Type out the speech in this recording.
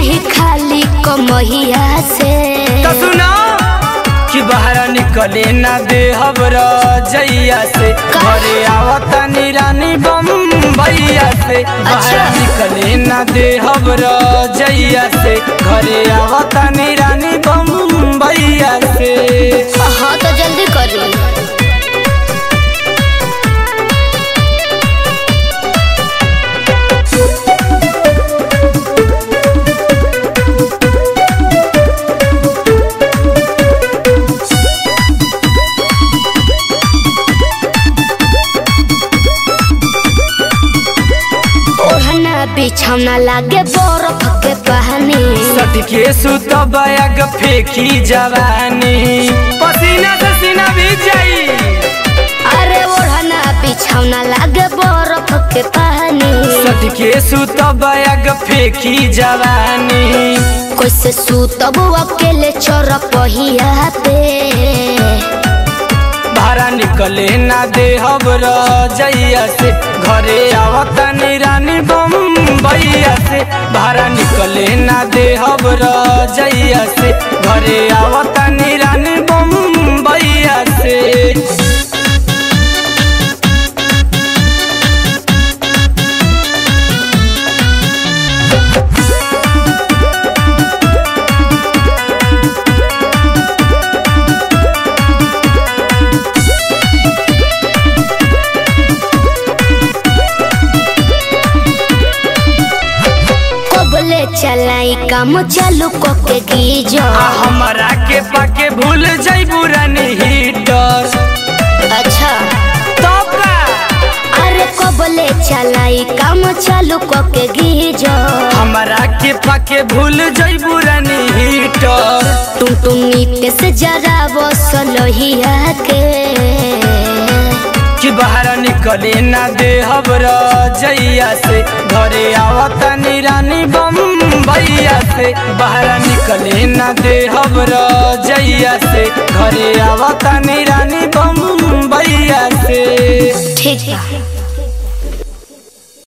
नहीं खाली कमहिया से तो सुना कि बाहर निकले ना दे हबर जैया से घरे आवता निरानी बम्बैया से बाहर अच्छा। निकले ना दे हबर जैया से घरे आवता निरानी बम्बैया से हाँ तो जल्दी करी ओढ़ना बिछौना लागे बर्फ के पानी सटके सुत बैग फेंकी जवानी पसीना से सीना भी जाई अरे ओढ़ना बिछौना लागे बर्फ के पानी सटके सुत बैग फेंकी जवानी कैसे सूतब अकेले चोर पहिया पे भाड़ा निकले ना दे हबर जैया से घरे आवता निरानी बम्बैया से भाड़ा निकले ना दे हबर जैया से घरे आवता निरानी बम्बैया से कबले चलाई काम चालू कोके गीजो आ हमरा के पाके भूल जइबू रानी हीटर अच्छा तब का अरे कबले चलाई काम चालू कोके गीजो हमरा के पाके भूल जइबू रानी हीटर तुम तुम नीते से जरा बसलोहिया के कि बाहर निकले ना दे हबर जैया से घरे आवता निरानी बम्बैया से बाहर निकले ना दे हबर जैया से घरे आवता निरानी बम्बैया से ठीक बा